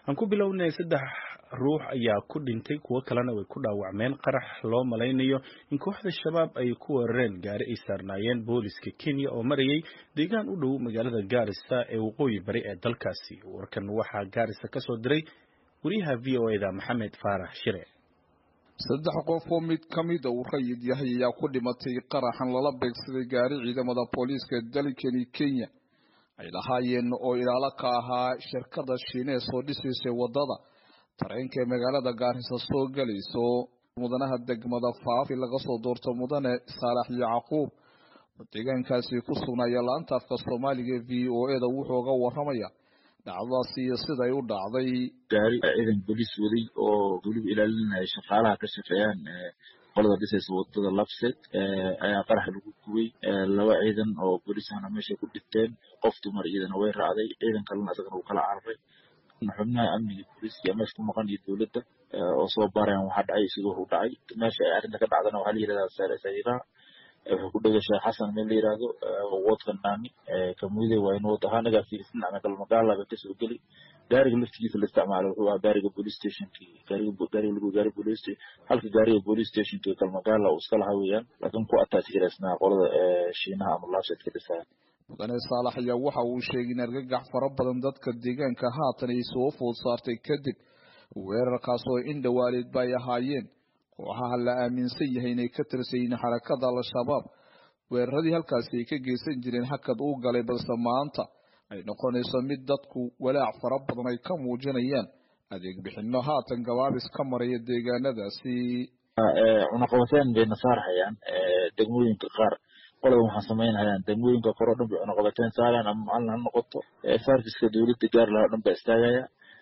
aan ku bilownay saddex ruux ayaa ku dhintay kuwo kalena way ku dhaawacmeen qarax loo malaynayo in kooxda shabaab ay ku weerareen gaari ay saarnaayeen booliska kenya oo marayay deegaan u dhow magaalada gaarisa ee waqooyi bari ee dalkaasi warkan waxaa gaarisa ka soo diray wariyaha v o eda maxamed faarax shire saddex qof oo mid ka mida uu rayid yahay ayaa ku dhimatay qaraxan lala beegsaday gaari ciidamada booliiska dalkani kenya ay lahaayeen oo ilaalo ka ahaa shirkada shiinees oo dhisaysay wadada tareenka ee magaalada gaarisa soo galayso mudanaha degmada faafi laga soo doorto mudane saalax yacquub oo deegaankaasi ku sugnaaya laanta afka soomaaliga v o eda wuxuu ga waramaya dhacdadaasi iyo siday u dhacday gaari ciidan booliis waday oo weliba ilaalinaya shaqaalaha ka shaqeeyaan qolada dhisaysa wadada labset ayaa qarax lagu gubay laba ciidan oo booliis ahna meesha ku dhinteen qof dumar iyadana way raacday ciidan kalena isagana uu kala cararay xubnaha amniga booliiska meesha ku maqan iyo dowladda oo soo baarayan waxaa dhacay siduu u dhacay meesha ay arrinta ka dhacdana waxaa la yihahdaa saare sariiraha wuxuu ku dhegay sheekh xasan meel la yihahdo woodka naani kamuude waa in wood ahaa nagaa fiirsan ama galmagaala bay kasoo geli gaariga laftigiisa la isticmaalo wuxuu ahaa gaariga police stationki gaariga gaariga lagu gaari police station halka gaariga police stationki galmagaala uu iska lahaa weeyaan laakiin ku attach garaysnaa qolada shiinaha ama laabset ka dhisaya mudane saalax ayaa waxa uu sheegay in argagax fara badan dadka deegaanka haatan ay soo food saartay kadib weerarkaas oo in dhawaaleedba ay ahaayeen kooxaha la aaminsan yahay inay ka tirsayiin xarakada al-shabaab weeraradii halkaasi ay ka geysan jireen hakad uu galay balse maanta ay noqonayso mid dadku walaac fara badan ay ka muujinayaan adeeg bixino haatan gabaabis ka maraya deegaanadaasi cunaqabateen bay nasaarhayaan degmooyinka qaar qolada waxaa samaynhayaan degmooyinka kore o dhan bay cunaqabateen saarayaan ama macalin ha noqoto sarfiska dowladda gaar laha o dhan baa istaagaya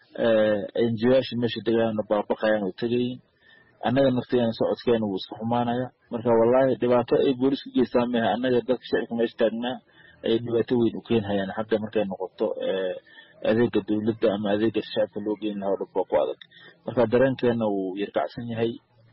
enjiyaasha meesha degaana baabaqayaan oo tegayin annaga naftigeena socodkeena wuu iska xumaanaya marka wallahi dhibaato ay boolis ku geystaan maaha annaga dadka shacibka meesha taagnaa ayay dhibaato weyn u keenhayaan xagga markay noqoto adeega dowladda ama adeega shacibka loo geyn lahaa o dhan baa ku adag marka dareenkeena wuu yarkacsan yahay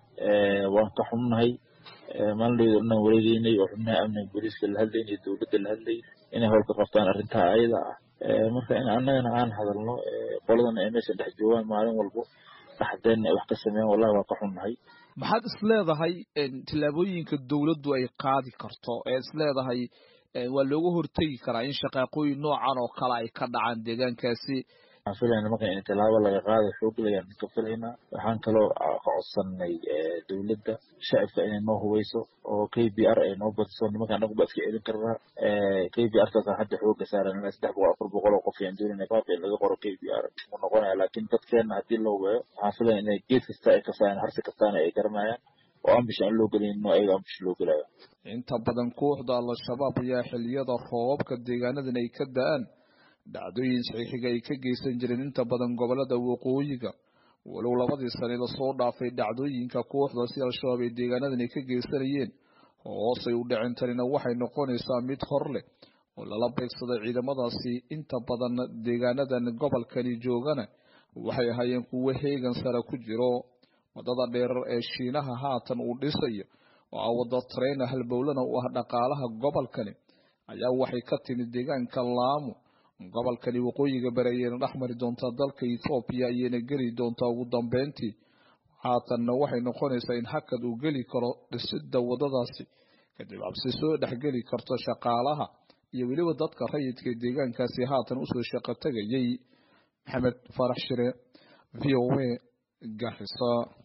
waan ka xumnahay maalinlayda o dhan wareegeynay oo xubnaha amniga booliiska la hadlaynay dowladda la hadlay inay howlka qabtaan arrintaa ayada ah marka in annagana aan hadalno qoladana ay meesha dhex joogaan maalin walbo dhaxdeen ay wax ka sameeyaan wallahi waa ka xunnahay maxaad is leedahay tillaabooyinka dowladdu ay qaadi karto ee is leedahay waa looga hortegi karaa in shaqaaqooyin noocan oo kale ay ka dhacaan deegaankaasi waxaan filayna marka in tallaabo laga qaado xooglayaan ka filaynaa waxaan kaloo ka codsanay dowladda shacibka inay noo hubayso oo k b r ay noo badiso nimanka anagu ba iska celin karnaa k b r taasaan hadda xooga saaran ilaa saddex boqol afar boqol oo qof ayaan doonayna baabka in laga qoro k b r u noqonaya laakiin dadkeena haddii loo weeyo waxaan filaya inay geed kasta ay kasayaan harsi kastaana ay garanayaan oo ambish aan loo gelayno ayaga ambish loo gelayo inta badan kooxda al-shabaab ayaa xiliyada roobabka deegaanadan ay ka da-aan dhacdooyin saxiixiga ay ka geysan jireen inta badan gobolada waqooyiga walow labadii sane lasoo dhaafay dhacdooyinka kooxdaasi al-shabaab ay deegaanadan ay ka geysanayeen hoosay u dhicin tanina waxay noqonaysaa mid hor leh oo lala beegsaday ciidamadaasi inta badan deegaanadan gobolkani joogana waxay ahaayeen kuwo heegan sare ku jiro wadada dheerar ee shiinaha haatan uu dhisayo oo ah wada tareyna halbowlana u ah dhaqaalaha gobolkani ayaa waxay ka timid deegaanka laamo gobolkani waqooyiga bari ayayna dhex mari doontaa dalka ethoobiya ayayna geli doontaa ugu dambeyntii haatanna waxay noqonaysaa in hakad uu geli karo dhisidda wadadaasi kadib cabsi soo dhexgeli karto shaqaalaha iyo weliba dadka rayidka deegaankaasi haatan usoo shaqo tegayay maxamed farax shire v o a garisa